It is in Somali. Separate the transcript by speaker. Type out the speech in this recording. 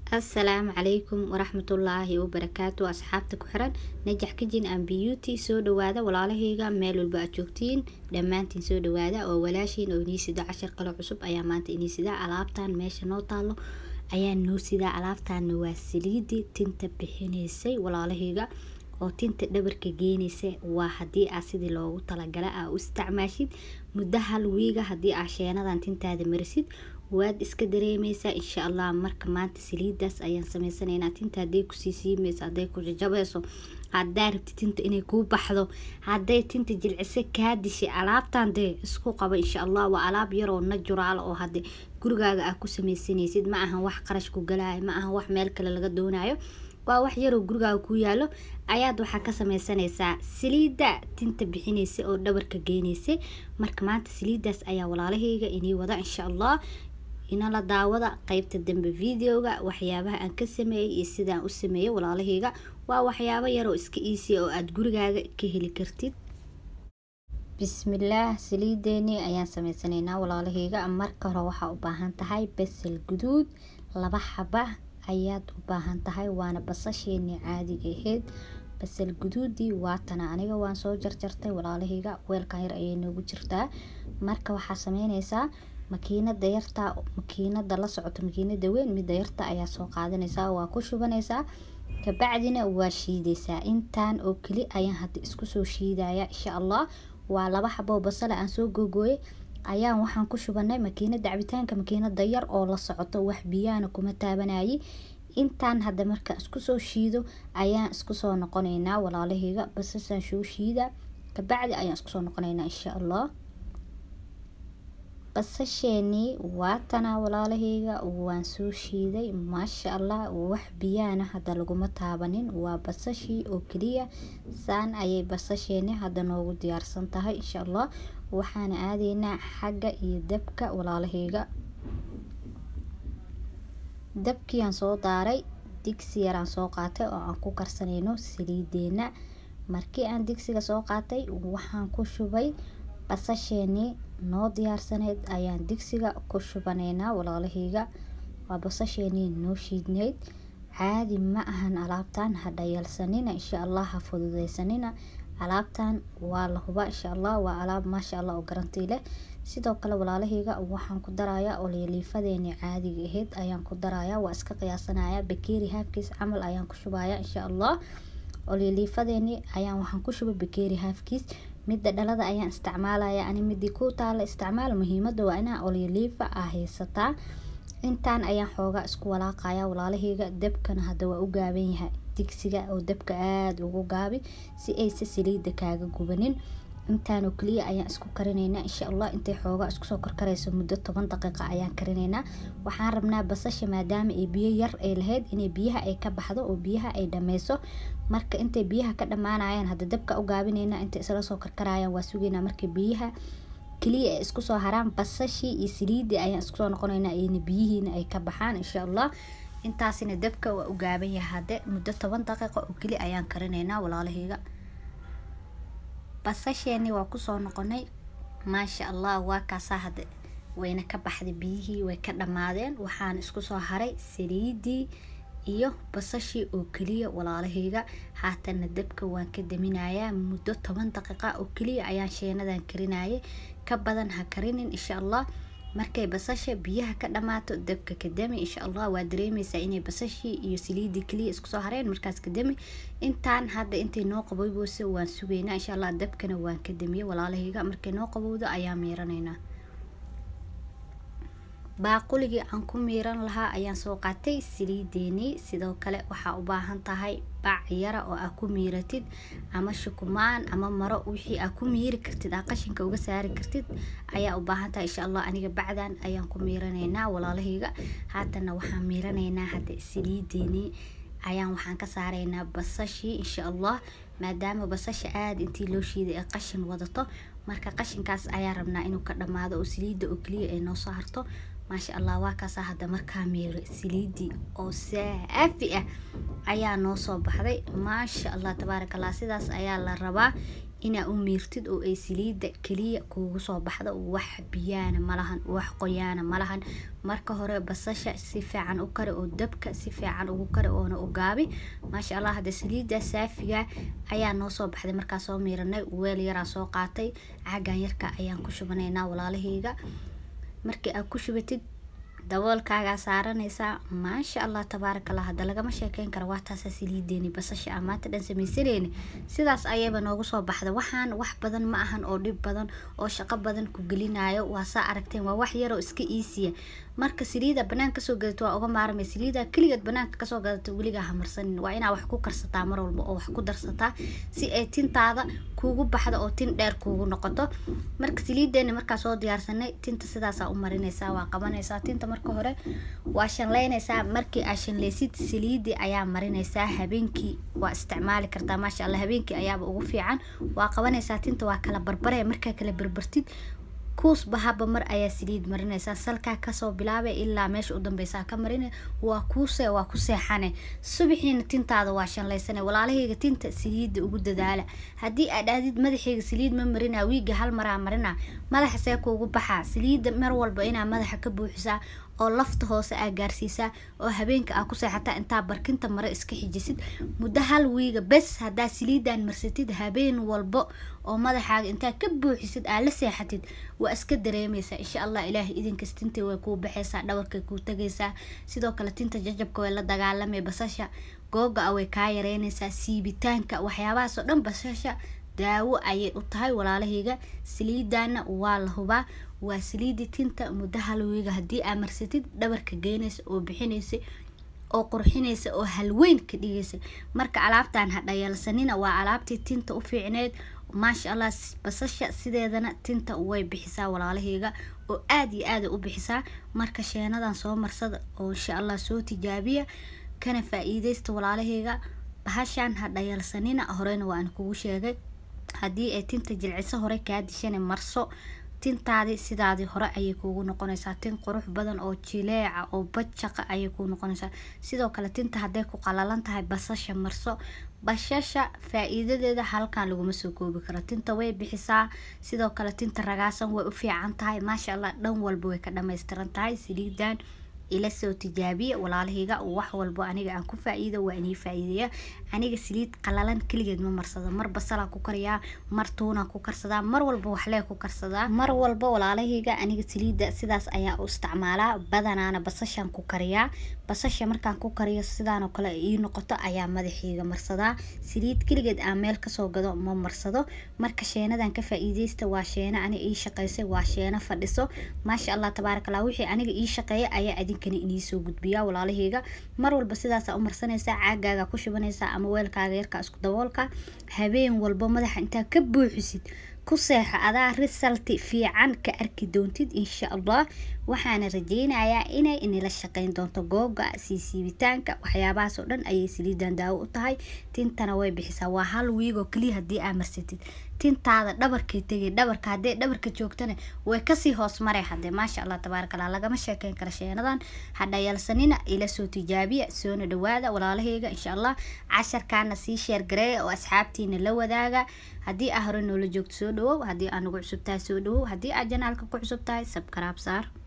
Speaker 1: asalaamu calaykum waraxmatullaahi wabarakaatu asxaabta ku xiran najax kijin an beauty soo dhawaada walaalahayga meel walba aad joogtiin dhammaantiin soo dhawaada oo walaashiin oo inii sida cashar kale cusub ayaa maanta inii sidaa alaabtan meesha noo taalo ayaa noo sidaa alaabtaana waa saliidii tinta bixinaysay walaalahayga oo tinta dhabarka geenaysa waa haddii aa sidii loogu talagala aa u isticmaashid muddo hal wiiga haddii aa sheenadan tintaada marisid waad iska dareemeysaa insha allah marka maanta saliidaas ayaan sameysanaynaa tinta hadday kusii siimayso hadday ku jajabayso haddaa rabti tinta inay kuu baxdo hadday tinta jilcise kaa dishay alaabtan dee isku qaba insha allah waa alaab yaroo najuraal oo hadde gurigaaga aa ku sameysanaysid ma ahan wax qarash ku galaayo ma ahan wax meel kale laga doonayo waa wax yaroo gurigaaga ku yaalo ayaad waxaa ka sameysanaysaa saliida tinta bixinaysa oo dhabarka geenaysa marka maanta saliidaas ayaa walaalahayga inii wada insha allah inala daawada qeybta dambe videoga waxyaabaha aan ka sameeyey iyo sidaan u sameeyey walaalahayga waa waxyaabo yaroo iska iisiya oo aada gurigaaga ka heli kartid bismillaah saliideeni ayaan sameysanaynaa walaalahayga marka hore waxaa u baahan tahay basal guduud laba xaba ayaad u baahan tahay waana basasheeni caadiga aheyd basal guduudii waatana aniga waan soo jarjartay walaalahayga weelkan yar ayay noogu jirtaa marka waxaa sameyneysaa makiinada yarta makiinada la socoto makiinada weyn mida yarta ayaa soo qaadanaysaa waa ku shubanaysaa kabacdina waa shiidaysaa intaan oo keli ayaan hadda isku soo shiidaya insha allah waa laba xaboo basale aan soo googooyay ayaan waxaan ku shubanay makiinada cabitaanka makiinada yar oo la socoto wax biyaana kuma taabanayay intaan hadda marka isku soo shiido ayaan isku soo noqonaynaa walaalahayga basasaan soo shiida kabacdi ayaan isku soo noqonaynaa insha allah basasheenii waatana walaalahayga waan soo shiiday maasha allah wax biyaana hadda laguma taabanin waa basashii oo keliya saan ayay basasheeni hadda noogu diyaarsan tahay insha allah waxaana aadaynaa xagga iyo dabka walaalahayga dabkiiaan soo daaray digsi yaraan soo qaatay oo aan ku karsanayno saliideena markii aan digsiga soo qaatay waxaan ku shubay basasheenii noo diyaarsaneyd ayaan digsiga ku shubanaynaa walaalahayga waa basasheenii noo shiidneyd caadi ma ahan alaabtan ha dhayalsanina insha allah ha fududeysanina alaabtan waa la hubaa insha allah waa alaab maasha allah oo garantii leh sidoo kale walaalahayga waxaan ku darayaa olyaliifadeeni caadiga aheyd ayaan ku darayaa waa iska qiyaasanaya bakeeri haafkiis camal ayaan ku shubaya insha allah olyaliifadeeni ayaan waxaan ku shuba bakeeri haafkiis midda dhalada ayaan isticmaalaya ani midii ku taala isticmaal muhiimada waa inaa olyaliifa aa haysataa intaan ayaan xoogaa isku walaaqaya walaalahayga dabkana hadda waa u gaaban yahay digsiga oo dabka aada ugu gaabi si aysa saliida kaaga gubanin intaanoo keliya ayaan isku karinaynaa insha allah intay xoogaa iskusoo karkarayso muddo toban daqiiqa ayaan karinaynaa waxaan rabnaa basasha maadaama ay biyo yar ay lahayd inay biyaha ay ka baxdo oo biyaha ay dhameyso marka intay biyaha ka dhammaanayaan hadda dabka u gaabinaynaa intay isla soo karkarayaan waa sugaynaa marka biyaha keliya ay isku soo haraan basashii iyo saliidii ayaan isku soo noqonaynaa iyona biyihiina ay ka baxaan insha allah intaasina dabka waa u gaaban yahay hadde muddo toban daqiiqa oo keli ayaan karinaynaa walaalahayga basasheeni waa kusoo noqonay maasha allah waa kaasaa hadde wayna ka baxday biyihii way ka dhammaadeen waxaan isku soo haray saliidii iyo basashii oo keliya walaalahayga haatana dabka waan ka daminayaa muddo toban daqiiqa oo keliya ayaan sheenadan karinayay ka badan ha karinin insha allah markay basasha biyaha ka dhammaato dabka ka dami insha allah waa dareemeysaa inay basashii iyo saliidii keliya isku soo hareen markaas ka dami intaan hadda intay noo qaboybose waan sugaynaa insha allah dabkana waan ka damiyey walaalahayga markay noo qabowdo ayaa miiranaynaa baaquligii aan ku miiran lahaa ayaan soo qaatay saliideenii sidoo kale waxaa u baahan tahay bac yara oo aa ku miiratid ama shukumaan ama maro wixii aa ku miiri kartid aa qashinka uga saari kartid ayaa u baahan tahay insha allah aniga bacdan ayaan ku miiranaynaa walaalahayga haatana waxaan miiranaynaa hadda saliideenii ayaan waxaan ka saaraynaa basashii insha allah maadaama basasha aada intii loo shiiday ee qashin wadato marka qashinkaas ayaa rabnaa inuu ka dhammaado oo saliidda oo keliya ay noo soo harto maasha allah waa kaasaa hadda markaa miiro saliidii oo saafi ah ayaa noo soo baxday maasha allah tabaaraka allah sidaas ayaa la rabaa inaa u miirtid oo ay saliida keliya kuugu soo baxdo wax biyaana malahan wax qoyaana malahan marka hore basasha si fiican u kari oo dabka si fiican ugu kari oona u gaabi maasha allah hadda saliida saafiga ayaa noo soo baxday markaa soo miiranay weel yaraa soo qaatay caagan yarka ayaan ku shubanaynaa walaalahayga markii aad ku shubatid daboolkaagaa saaranaysaa maasha allah tabaaraka allah hadda lagama sheekeyn karo waa taasa saliideeni basasha ah maanta dhan samaysaneyni sidaas ayayba noogu soo baxda waxaan wax badan ma ahan oo dhib badan oo shaqo badan ku gelinayo waa saa aragteen waa wax yaroo iska iisiya marka saliida banaan kasoo gadato waa uga maarmay saliida keligeed banaanka kasoo gadato weligaa hamarsanin waa inaa wax ku karsataa mar walba oo wax ku darsataa si ay tintaada kuugu baxdo oo tin dheer kuugu noqoto marka saliideeni markaa soo diyaarsanay tinta sidaasaa u marinaysaa waa qabanaysaa tinta marka hore waa shanleynaysaa markii aa shanleysid saliidii ayaa marinaysaa habeenkii waa isticmaali kartaa maasha allah habeenkii ayaaba ugu fiican waa qabanaysaa tinta waa kala barbare markaa kala barbartid kuusba haba mar ayaa saliid marinaysaa salkaa kasoo bilaabay ilaa meesha u dambeysaa ka marina waa kuuse waa ku seexane subaxiina tintaada waa shanlaysane walaalahayga tinta saliida ugu dadaala haddii aad aadid madaxayga saliid ma marina wiiga hal maraa marina madaxa see kuugu baxaa saliida mar walba inaa madaxa ka buuxisaa oo lafta hoose aa gaarsiisaa oo habeenka aa ku seexataa intaa barkinta mare iska xijisid muddo hal wiiga bes haddaa saliidan marsatid habeen walbo oo madaxaaga intaa ka buuxisid aa la seexatid waa iska dareemaysaa insha allah ilaahay idinkas tinta way kuu baxaysaa dhabarkay kuu tagaysaa sidoo kale tinta jajabka way la dagaalamay basasha googa a way kaa yareynaysaa siibitaanka waxyaabahaasoo dhan basasha daawo ayay u tahay walaalahayga saliidana waa la hubaa waa saliidi tinta muddo halwiiga haddii aa marsatid dhabarka geynaysa oo bixinaysa oo qurxinaysa oo halweyn ka dhigaysa marka alaabtan ha dhayalsanina waa alaabtii tinta u fiicneed maasha allah basasha sideedana tinta way bixisaa walaalahayga oo aada iyo aada u bixisaa marka sheenadan soo marsada oo insha allah soo tijaabiya kana faa-iideysta walaalahayga bahashan ha dhayalsanina horeyna waan kugu sheegay haddii ay tinta jilciso hore kaa dishana marso tintaadii sidaadii hore ayay kuugu noqonaysaa tin qurux badan oo jileeca oo bajaqa ayay kuu noqonaysaa sidoo kale tinta hadday ku qalalan tahay basasha marso bashasha faa-iidadeeda halkan laguma soo koobi karo tinta way bixisaa sidoo kale tinta ragaasan way u fiican tahay maasha allah dhan walba way ka dhammaystiran tahay saliidan ila soo tijaabiya walaalahayga wax walbo aniga aan ku faa-iido waa inii faa-iideya aniga saliid qalalan keligeed ma marsado mar basalaa ku kariyaa mar tuunaa ku karsadaa mar walba waxlee ku karsadaa mar walba walaalahayga aniga saliida sidaas ayaa u isticmaalaa badanaana basashaan ku kariyaa basasha markaan ku kariyo sidaan oo kale ii noqoto ayaa madaxayga marsadaa saliid keligeed aan meel kasoo gado ma marsado marka sheenadan ka faa-iideysta waa sheena aniga ii shaqeysay waa sheeno fadhiso maasha allah tabaaraka allah wixii aniga ii shaqeeya ayaa idinkana inii soo gudbiyaa walaalahayga mar walba sidaasaa u marsanaysaa caagaaga ku shubanaysaa ama weelkaaga yarka isku daboolka habeen walba madaxa intaa ka buuxisid ku seexa adaa risalti fiican ka arki doontid insha allah waxaana rajeynayaa inay inila shaqeyn doonto googa siisiibitaanka waxyaabahaas oo dhan ayay saliidan daawo u tahay tintana way bixisaa waa hal wiigoo keliya haddii aa marsatid tintaada dhabarkay tegay dhabarka haddee dhabarka joogtana way kasii hoos maray hadee maasha allah tabaaraka allah lagama sheekeyn kara sheenadan hadhayalsanina ila soo tijaabiya soona dhawaada walaalahayga insha allah casharkaana sii sheergareeya oo asxaabtiina la wadaaga haddii aa hore noola joogto soo dhawow haddii aa nagu cusub tahay soo dhawow haddii aa janaalka ku cusub tahay sabkaraab saar